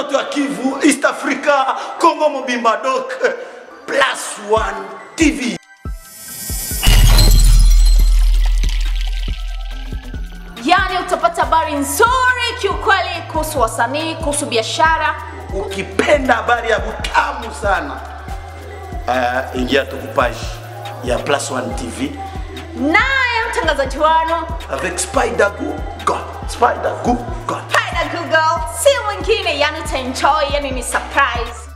watoto wa Kivu, East Africa, Congo Mobimba Doc, Plus One TV. Yaani utapata habari nzuri kiukweli kuhusu wasanii, kuhusu biashara. Ukipenda habari ya butamu sana, uh, ingia tu kupaji ya Plus One TV Naye mtangazaji wano avec Spider Google. Spider Google. Haida Google si mwingine, yani utaenjoy, yani ni surprise.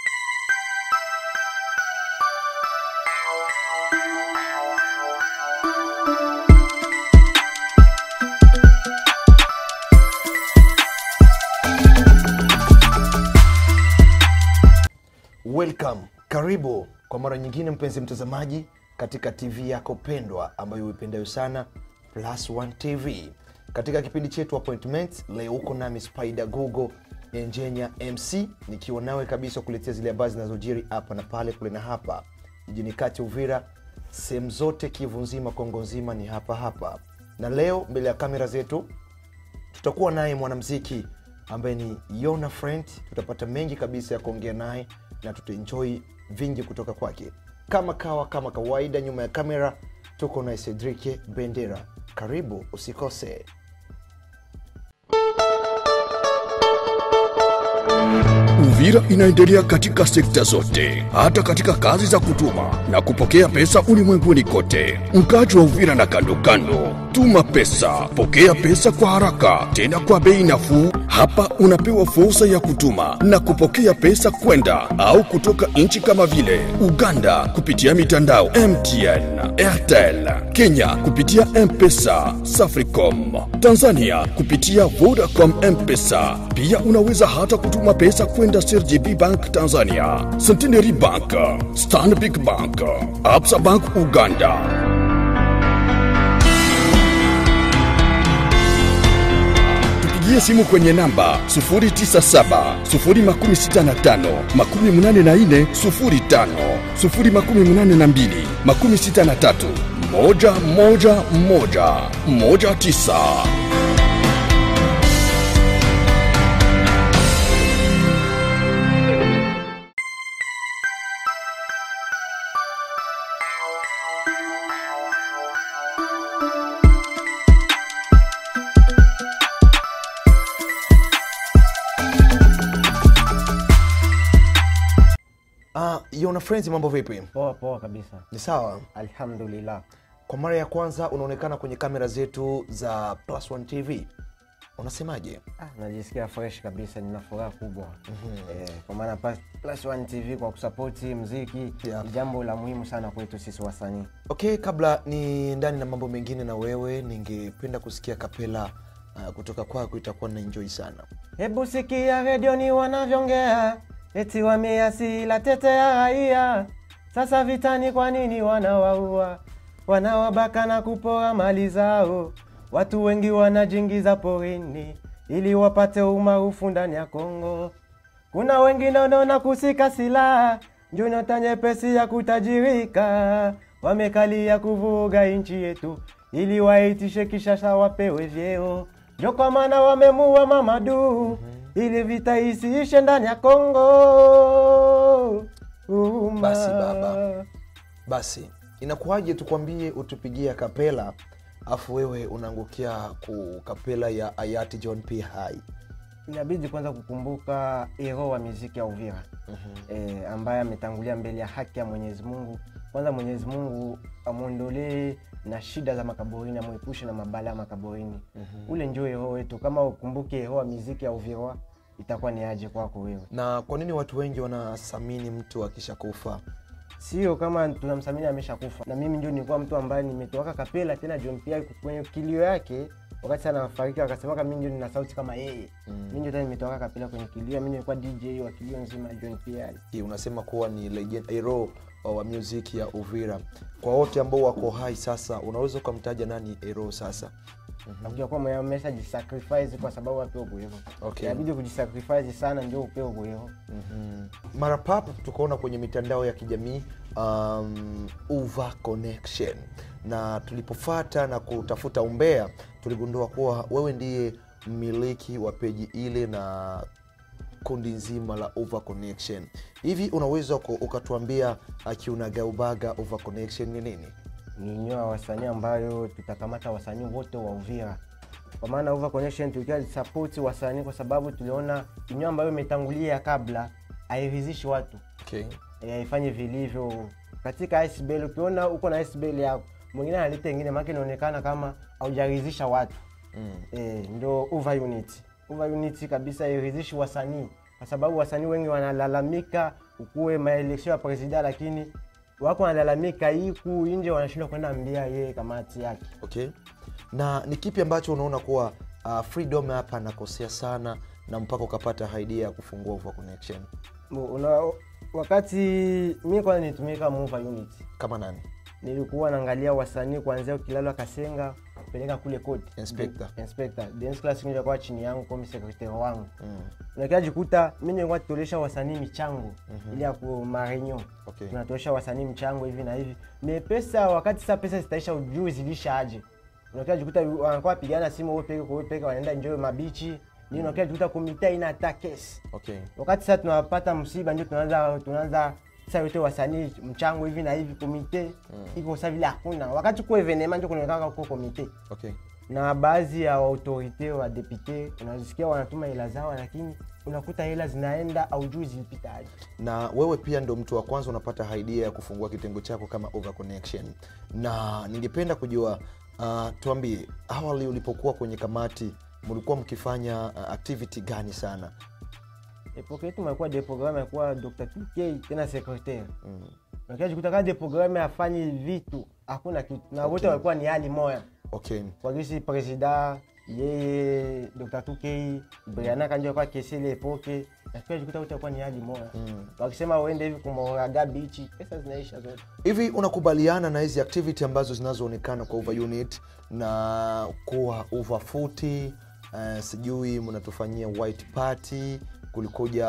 Welcome, karibu kwa mara nyingine mpenzi mtazamaji katika TV yako pendwa ambayo uipendayo sana Plus One TV. Katika kipindi chetu Appointment, leo uko nami Spider Google Enjenya MC nikiwa nawe kabisa kuletea zile habari zinazojiri hapa na pale, kule na hapa jijini kati Uvira, sehemu zote Kivu nzima, Kongo nzima ni hapa hapa. Na leo mbele ya kamera zetu tutakuwa naye mwanamziki ambaye ni Yona Friend. Tutapata mengi kabisa ya kuongea naye na tutaenjoy vingi kutoka kwake. Kama kawa kama kawaida, nyuma ya kamera tuko na Cedric Bendera. Karibu, usikose. Uvira inaendelea katika sekta zote, hata katika kazi za kutuma na kupokea pesa ulimwenguni kote. Mkaji wa Uvira na kando kando, tuma pesa, pokea pesa kwa haraka, tena kwa bei nafuu. Hapa unapewa fursa ya kutuma na kupokea pesa kwenda au kutoka nchi kama vile Uganda kupitia mitandao MTN, Airtel, Kenya kupitia M-Pesa, Safaricom, Tanzania kupitia Vodacom M-Pesa. Pia unaweza hata kutuma pesa kwenda CRDB Bank Tanzania, Centenary Bank, Stanbic Bank, Absa Bank Uganda. Tupigie simu kwenye namba 097 065 84 05 082 63 moja moja moja moja tisa. Uh, Yona Friends, mambo vipi? Poa poa kabisa, Ni sawa? alhamdulillah. Kwa mara ya kwanza unaonekana kwenye kamera zetu za Plus One TV, unasemaje? Ah, najisikia fresh kabisa, nina furaha kubwa eh, kwa maana Plus- Plus One TV kwa kusapoti mziki Yeah. ni jambo la muhimu sana kwetu sisi wasanii. Okay, kabla ni ndani na mambo mengine na wewe, ningependa kusikia kapela uh, kutoka kwako, itakuwa na enjoy sana. Hebu sikia redioni wanavyongea, eti wameasila tetea raia. Sasa vitani, kwa nini wanawaua, wanawabaka na kupora mali zao? Watu wengi wanajingiza porini ili wapate umaarufu ndani ya Kongo. Kuna wengine wanaona kusika silaha ndio nyota nyepesi ya kutajirika, wamekalia kuvuruga nchi yetu ili waitishe kishasha wapewe vyeo. Ndio kwa maana wamemua Mamadu ili vita isiishe ndani ya Kongo. Uma. Basi baba. Basi inakuwaje tukwambie utupigie kapela afu wewe unaangukia ku kapela ya hayati John P. Hai. inabidi kwanza kukumbuka hero wa muziki ya Uvira eh, ambaye ametangulia mbele ya haki ya Mwenyezi Mungu. Kwanza Mwenyezi Mungu amwondolee na shida za makaburini, amwepushe na mabala ya makaburini. Ule ndio hero wetu. Kama ukumbuke hero wa muziki ya Uvira, itakuwa ni aje kwako wewe? Na kwa nini watu wengi wanathamini mtu akishakufa? Sio kama tunamsamini ameshakufa. Na mimi ndio nilikuwa mtu ambaye nimetoka kapela tena John Pierre kwenye kilio yake wakati sana anafariki akasema kama mimi ndio nina sauti kama yeye. Mimi ndio tena nimetoka kapela kwenye kilio, mimi nilikuwa DJ wa kilio nzima ya John Pierre. Hii unasema kuwa ni legend hero wa music ya Uvira. Kwa wote ambao wako hai sasa, unaweza ukamtaja nani hero sasa? nakuja kuwa mwenye amesha jisacrifice kwa sababu apewe kuhero Okay. inabidi kujisacrifice sana ndio upewe kuhero mara pap tukaona kwenye mitandao ya kijamii um, uva connection na tulipofata na kutafuta umbea tuligundua kuwa wewe ndiye mmiliki wa peji ile na kundi nzima la over connection hivi unaweza uka- ukatuambia akiunagaubaga over connection ni nini ni nyua ya wasanii ambayo tutakamata wasanii wote wa Uvira kwa maana Over Connection tulikia support wasanii kwa sababu tuliona inyo ambayo imetangulia kabla hairidhishi watu okay. eh, haifanyi vilivyo katika SBL. Ukiona uko na SBL yako mwingine analeta ingine, maana inaonekana kama haujaridhisha watu mm. eh, ndio over unit. Over unit kabisa hairidhishi wasanii, kwa sababu wasanii wengi wanalalamika ukuwe maeleksio ya presida, lakini wako wanalalamika iku nje, wanashindwa kwenda ambia yeye kamati yake. okay na ni kipi ambacho unaona kuwa uh, freedom hapa anakosea sana na mpaka ukapata idea ya kufungua over connection Mu- Una, wakati mi kwanza nitumika mova unit kama nani nilikuwa naangalia wasanii kuanzia Kilalo Kasenga kupeleka kule koti Inspector. inspector dance class ndio kwa chini yangu kama secretary wangu mm. unakia jikuta mimi nilikuwa tutolesha wasanii michango mm-hmm. ili ya ku marenyo Okay. tunatolesha wasanii mchango hivi na hivi me pesa wakati sasa pesa zitaisha ujui zilisha aje unakia jikuta wanakuwa pigana simu wewe peke kwa wewe peke wanaenda enjoy mabichi nini unakia jikuta komite ina hata kesi okay wakati sasa tunapata msiba ndio tunaanza tunaanza sasa yote wasanii mchango hivi na hivi komite mm. iko sasa vile hakuna wakati kwa evenema ndio kunaonekana kwa komite okay na baadhi ya autorite wa depute unasikia wanatuma hela zao lakini unakuta hela zinaenda aujui zilipita aje na wewe pia ndo mtu wa kwanza unapata idea ya kufungua kitengo chako kama over connection na ningependa kujua uh, tuambie awali ulipokuwa kwenye kamati mlikuwa mkifanya uh, activity gani sana epoke yetu makuwa de programme yakuwa dr tk tena secretaire mm. nakajikuta kama de programme afanyi vitu hakuna kitu na wote walikuwa ni hali moya okay kwa gisi presida yeye dr tukei briana kanjo kwa kesele epoke nafikiri jikuta wote walikuwa ni hali moya mm. wakisema uende hivi kumoraga bichi pesa zinaisha zote hivi unakubaliana na hizi activity ambazo zinazoonekana kwa over unit na kuwa over futi uh, sijui mnatufanyia white party kulikuja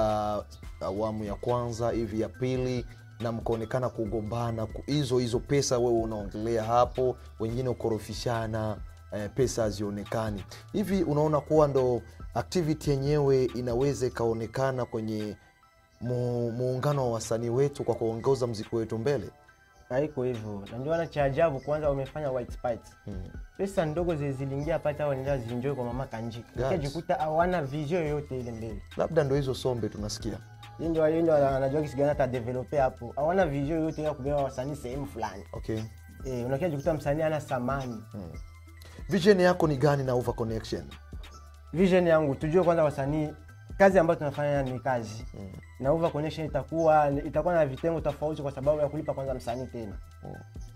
awamu ya kwanza hivi ya pili na mkaonekana kugombana ku- hizo hizo pesa wewe unaongelea hapo wengine ukorofishana eh, pesa hazionekani hivi unaona kuwa ndo activity yenyewe inaweza ikaonekana kwenye mu- muungano wa wasanii wetu kwa kuongoza mziki wetu mbele haiko hivyo na ndio wana cha ajabu kwanza wamefanya white spite hmm. pesa ndogo zi- ziliingia pata wanaenda zienjoy kwa mama kanji Yes. jikuta hawana vision yoyote ile mbele labda ndo hizo sombe tunasikia Yeye ndio yeye ndio anajua kisi gani ata developer hapo hawana vision yoyote ya kubeba wasanii sehemu fulani okay eh unakia jikuta msanii ana samani vision yako ni gani na over connection vision yangu tujue kwanza wasanii kazi ambayo tunafanya ni kazi mm. na over connection itakuwa itakuwa na vitengo tofauti kwa sababu ya kulipa kwanza msanii tena mm.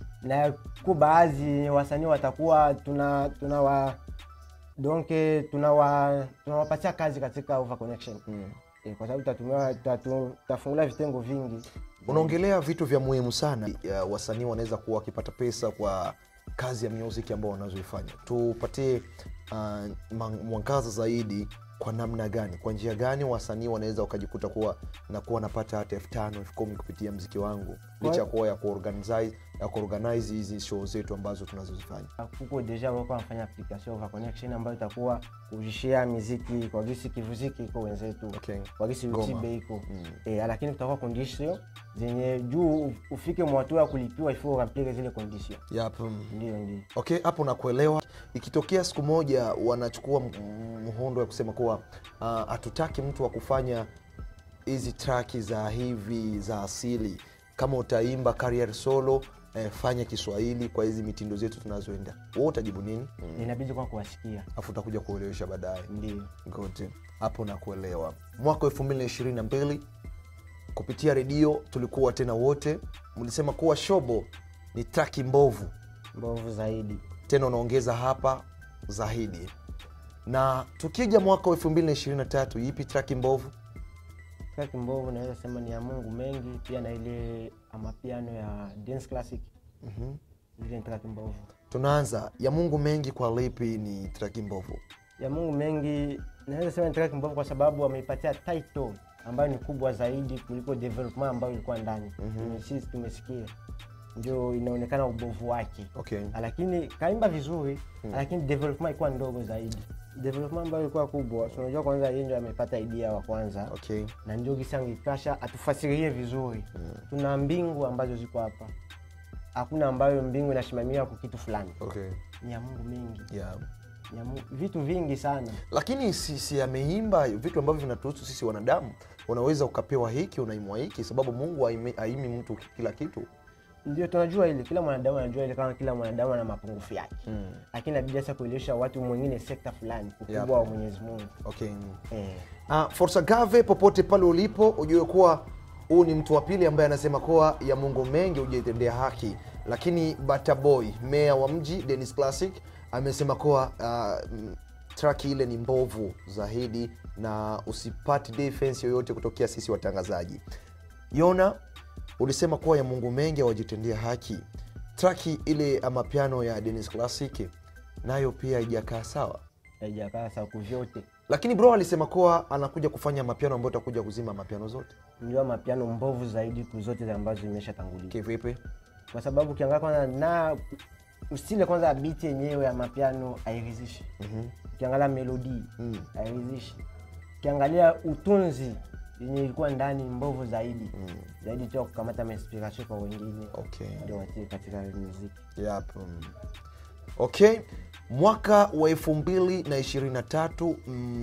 na ku baadhi wasanii watakuwa tuna tuna wa donc tunawa tunawapatia kazi katika over connection mm. e, kwa sababu tutatumia tutatu- tutafungula vitengo vingi unaongelea vitu vya muhimu sana ya wasanii wanaweza kuwa wakipata pesa kwa kazi ya music ambao wanazoifanya tupatie uh, mang- mwangaza zaidi kwa namna gani kwa njia gani wasanii wanaweza wakajikuta kuwa nakuwa wanapata hata elfu tano elfu kumi kupitia mziki wangu licha ya kuwa ya kuorganize ya kuorganize hizi show zetu ambazo tunazozifanya kuko deja wako wanafanya application over connection ambayo itakuwa kushare muziki kwa gisi kivuziki iko wenzetu Okay. kwa gisi Goma. utibe iko eh, lakini kutakuwa condition zenye juu ufike mwatu ya kulipiwa ifo remplir zile condition yep. mm. ndio ndio okay hapo nakuelewa ikitokea siku moja wanachukua m- mhondo ya kusema kuwa ah, hatutaki mtu wa kufanya hizi traki za hivi za asili kama utaimba career solo eh, fanya kiswahili kwa hizi mitindo zetu tunazoenda wewe utajibu nini inabidi kwa kuwasikia afu utakuja kuelewesha baadaye ndio Good. hapo nakuelewa mwaka wa 222 kupitia redio tulikuwa tena wote mlisema kuwa shobo ni traki mbovu mbovu zaidi tena unaongeza hapa zaidi na tukija mwaka wa 223 ipi traki mbovu traki mbovu naweza sema ni ya mungu mengi pia na ile amapiano ya dance classic mm-hmm. zile ni traki mbovu tunaanza ya mungu mengi kwa lipi ni traki mbovu ya mungu mengi naweza sema ni track mbovu kwa sababu wameipatia title ambayo ni kubwa zaidi kuliko development ambayo ilikuwa ndani mm-hmm. sisi tumesikia ndio inaonekana ubovu wake okay. lakini kaimba vizuri mm. lakini development ilikuwa ndogo zaidi development ambayo ilikuwa kubwa so unajua kwanza yeye ndio amepata idea wa kwanza okay na ndio gisi angepasha atufasirie vizuri tuna mbingu ambazo ziko hapa hakuna ambayo mbingu inasimamia kwa kitu fulani okay ni ya mungu mingi yeah ni ya mungu, vitu vingi sana lakini si, si ameimba vitu ambavyo vinatuhusu sisi wanadamu unaweza ukapewa hiki unaimwa hiki sababu mungu haimi haimi mtu kila kitu ndio tunajua ile kila mwanadamu anajua ile kama kila mwanadamu ana mapungufu yake lakini inabidi sasa kuelewesha watu mwingine sekta fulani ukubwa Yep. wa mwenyezi mungu okay eh. Uh, Forsa Gave, popote pale ulipo, ujue kuwa huu ni mtu wa pili ambaye anasema kuwa ya Mungu mengi hujaitendea haki, lakini Bata Boy, meya wa mji Dennis Classic, amesema kuwa uh, mm, traki ile ni mbovu zaidi na usipati defense yoyote kutokea sisi watangazaji. Yona, ulisema kuwa ya Mungu mengi hawajitendea haki. Traki ile ama piano ya Dennis Classic nayo pia haijakaa sawa haijakaa sawa kuvyote lakini bro alisema kuwa anakuja kufanya mapiano ambayo utakuja kuzima mapiano zote ndio mapiano mbovu zaidi kuzote ambazo zimeshatangulia kivipi kwa sababu ukiangalia kwanza na usile kwanza biti yenyewe ya mapiano hairidhishi ukiangalia melodi hairidhishi ukiangalia utunzi yenye ilikuwa ndani mbovu zaidi zaidi tu ya kukamata mainspiration kwa wengine okay. ndio watie katika muziki yep. mm. okay mwaka wa elfu mbili na ishirini na tatu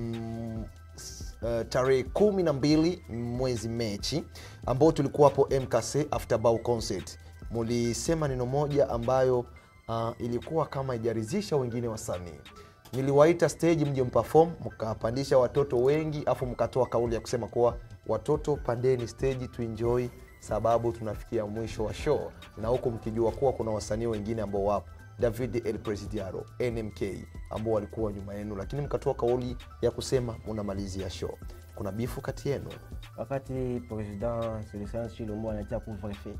mm, s- uh, tarehe kumi na mbili mwezi mechi ambao tulikuwa hapo mkc afterbau concert mulisema neno moja ambayo uh, ilikuwa kama ijarizisha wengine wasanii niliwaita stage mje mpafom mkapandisha watoto wengi afu mkatoa kauli ya kusema kuwa watoto pandeni stage tuenjoy sababu tunafikia mwisho wa show na huku mkijua kuwa kuna wasanii wengine ambao wapo david el presidiaro nmk ambao walikuwa nyuma yenu lakini mkatoa kauli ya kusema munamalizia show kuna bifu kati yenu wakati president Celestin Chilombo anatia couvre-feu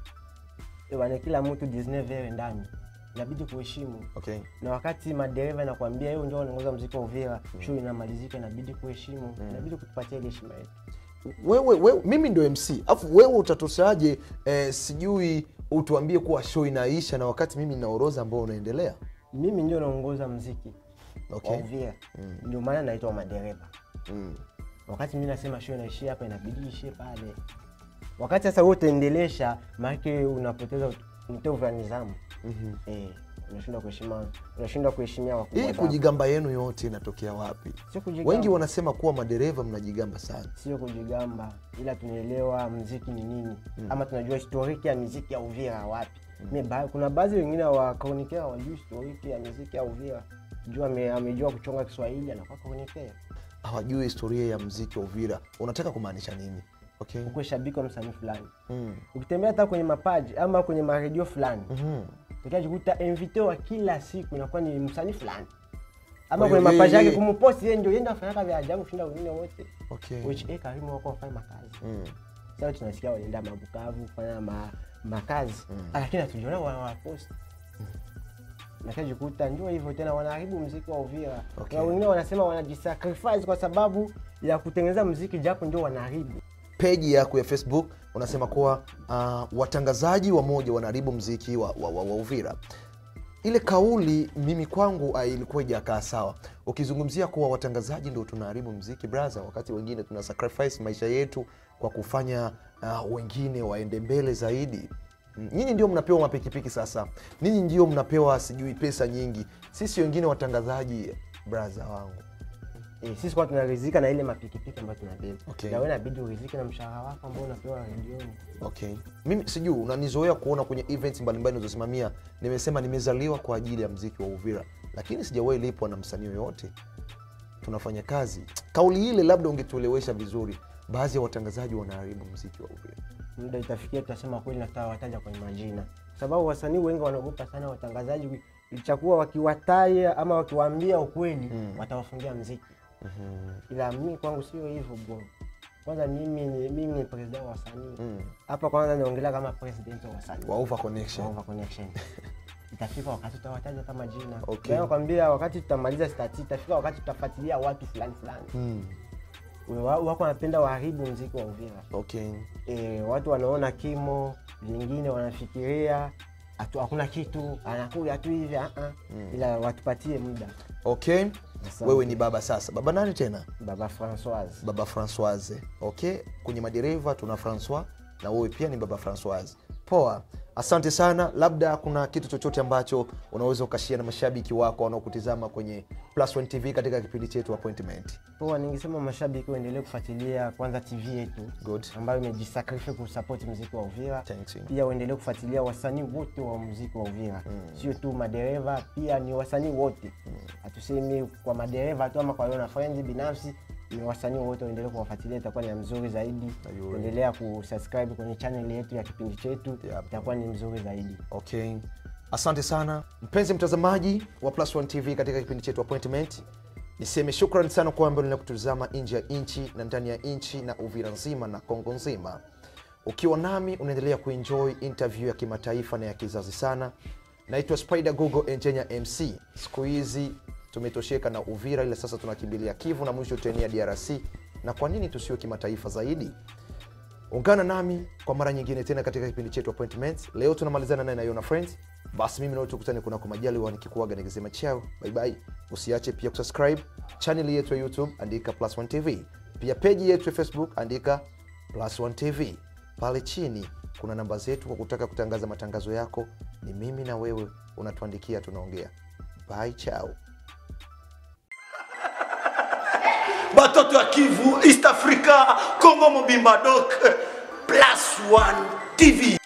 bwana kila mtu 19 heures ndani inabidi kuheshimu okay na wakati madereva nakwambia hiyo ndio wanaongoza mziki wa Uvira show inamalizika inabidi kuheshimu inabidi kutupatia ile heshima yetu wewe, wewe mimi ndio mc afu wewe utatoshaje eh, sijui utuambie kuwa show inaisha na wakati mimi na orodha ambao unaendelea mimi ndio naongoza mziki Okay. wa Uvira ndio maana naitwa madereva mm. wakati mi nasema show inaishia hapa inabidi ishie pale wakati sasa wewe utaendelesha maanake unapoteza mtovu wa nidhamu eh, unashindwa kuheshima unashindwa kuheshimia wakubwa hii zako. kujigamba yenu yote inatokea wapi Sio kujigamba. wengi wanasema kuwa madereva mnajigamba sana sio kujigamba ila tunaelewa mziki ni nini ama tunajua historiki ya miziki ya uvira wapi Me ba, kuna baadhi wengine wakaunikea wajui historiki ya miziki ya uvira juu ame, amejua kuchonga kiswahili anakuwa kaunikea hawajui historia ya mziki wa uvira unataka kumaanisha nini okay ukuwe shabiki wa msanii fulani mm. ukitembea hata kwenye mapaji ama kwenye maredio fulani Mhm. utakajikuta invité wa kila siku inakuwa ni msanii fulani ama Kwa hiyo kwenye mapaji yeye- yake kumposti yeye ndio yeye ndio afanyaka vya ajabu kushinda wengine wote okay which eh karimu wako wafanya makazi mm. sasa tunasikia wanaenda mabukavu kufanya ma, makazi lakini hatujiona wanawaposti nakajikuta ndio hivyo tena wanaharibu mziki wa uvira Okay. na wengine wanasema wanajisacrifice kwa sababu ya kutengeneza mziki japo ndio wanaharibu peji yako ya facebook unasema kuwa uh, watangazaji wamoja wanaharibu mziki wa, wa, wa, wa uvira ile kauli mimi kwangu uh, ilikuwa ijakaa sawa ukizungumzia kuwa watangazaji ndo tunaharibu mziki braha wakati wengine tuna sacrifice maisha yetu kwa kufanya uh, wengine waende mbele zaidi Mm, nyinyi ndio mnapewa mapikipiki sasa ninyi ndio mnapewa sijui pesa nyingi sisi wengine watangazaji braha wangu Eh, sisi kwa tunarizika na ile mapikipiki ambayo tunabeba Okay. na wewe inabidi urizike na mshahara wako ambao unapewa redioni okay mimi sijui unanizoea kuona kwenye events mbalimbali nazosimamia nimesema nimezaliwa kwa ajili ya mziki wa uvira lakini sijawahi lipwa na msanii yoyote tunafanya kazi kauli ile labda ungetuelewesha vizuri baadhi ya watangazaji wanaharibu mziki wa uvira muda itafikia tutasema kweli na tutawataja kwenye majina kwa sababu wasanii wengi wanaogopa sana watangazaji ilichakuwa wakiwataya ama wakiwaambia ukweli watawafungia mziki ila mimi kwangu sio hivyo bro kwanza mimi ni, mimi ni president wa wasanii hapa kwanza naongelea kama president wa wasanii wa over connection Over connection itafika wakati tutawataja kama jina Okay. Na nakwambia wakati tutamaliza stati itafika wakati tutafuatilia watu fulani fulani mm. Wa- wako wanapenda waharibu mziki wa uvira okay e, watu wanaona kimo vingine wanafikiria hatu- hakuna kitu anakuja tu hivi uh -uh. ila watupatie muda okay wewe ni baba sasa baba nani tena baba Françoise. baba francoise okay kwenye madereva tuna francois na wewe pia ni baba francoise poa asante sana labda kuna kitu chochote ambacho unaweza ukashia na mashabiki wako wanaokutizama kwenye plus One tv katika kipindi chetu appointment Poa, ningesema mashabiki waendelee kufuatilia kwanza TV yetu Good. ambayo imejisakrifia kusupport muziki wa Uvira. Thanks, you. Pia waendelee kufuatilia wasanii wote wa muziki wa Uvira, sio tu madereva, pia ni wasanii wote. Hatusemi kwa madereva tu ama kwa Yona Friends binafsi, ni wasanii wote waendelee kuwafuatilia, itakuwa ni mzuri zaidi. Ayuri. Endelea kusubscribe kwenye channel yetu ya kipindi chetu, Yep. itakuwa ni mzuri zaidi. okay asante sana mpenzi mtazamaji wa plus One tv katika kipindi chetu appointment niseme shukran sana kwa ambao lina kutuzama nje ya nchi na ndani ya nchi na uvira nzima na kongo nzima ukiwa nami unaendelea kuenjoy interview ya kimataifa na ya kizazi sana naitwa spider google engineer mc siku hizi tumetosheka na uvira ila sasa tunakimbilia kivu na mwisho tutaenea drc na kwa nini tusiwe kimataifa zaidi ungana nami kwa mara nyingine tena katika kipindi chetu appointments leo tunamalizana naye na Yona friends basi mimi nawe tukutane kunako majaliwa nikikuaga nikisema chao bye bye usiache pia kusubscribe channel yetu ya youtube andika plus one tv pia peji yetu ya facebook andika plus one tv pale chini kuna namba zetu kwa kutaka kutangaza matangazo yako ni mimi na wewe unatuandikia tunaongea bye chao batoto ya kivu east africa congo mobimba dok plus one tv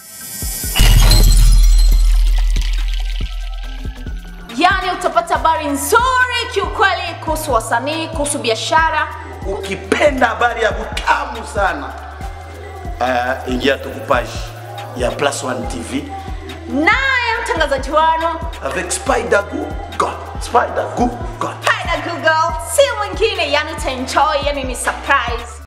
yani utapata habari nzuri kiukweli kuhusu wasanii kuhusu biashara ukipenda habari ya butamu sana uh, ingia tukupaji ya plus one tv naye mtangazaji wanu avec spider google spider google Paida Google si mwingine yani utaenjoy yani ni surprise